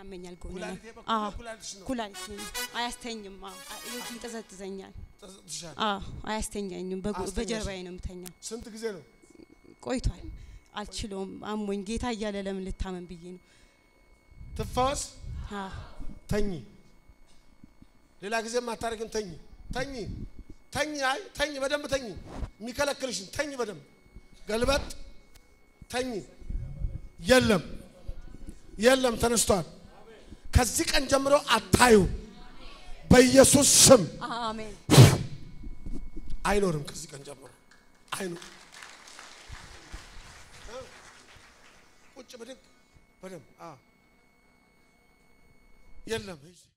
ያመኛል ጎኔ ኩላሊቴ በኩል አዎ ነው፣ ኩላሊትሽ ነው። ኩላሊቴ ነው። አያስተኝም። አዎ አ- ይንጠዘጥዘኛል። ተሰጥቶሻል። አዎ አያስተኛኝም። በጎ- አያስተኛሽም። በጀርባዬ ነው የምተኛው። ስንት ጊዜ ነው? ቆይቷል። አልችለውም። አሞኝ ጌታ እያለ ለምን ልታመን ብዬ ነው። ትፈወስ። አዎ ተኝ። ሌላ ጊዜም አታደርግም። ተኝ ተኝ ተኝ። አይ ተኝ፣ በደንብ ተኝ። የሚከለክልሽን ተኝ በደንብ ገልበጥ። ተኝ። የለም የለም፣ ተነስቷል። ከዚህ ቀን ጀምሮ አታዩ። በኢየሱስ ስም አሜን። አይኖርም። ከዚህ ቀን ጀምሮ አይኑ ቁጭ ብድግ በደንብ አዎ። የለም ሂጂ።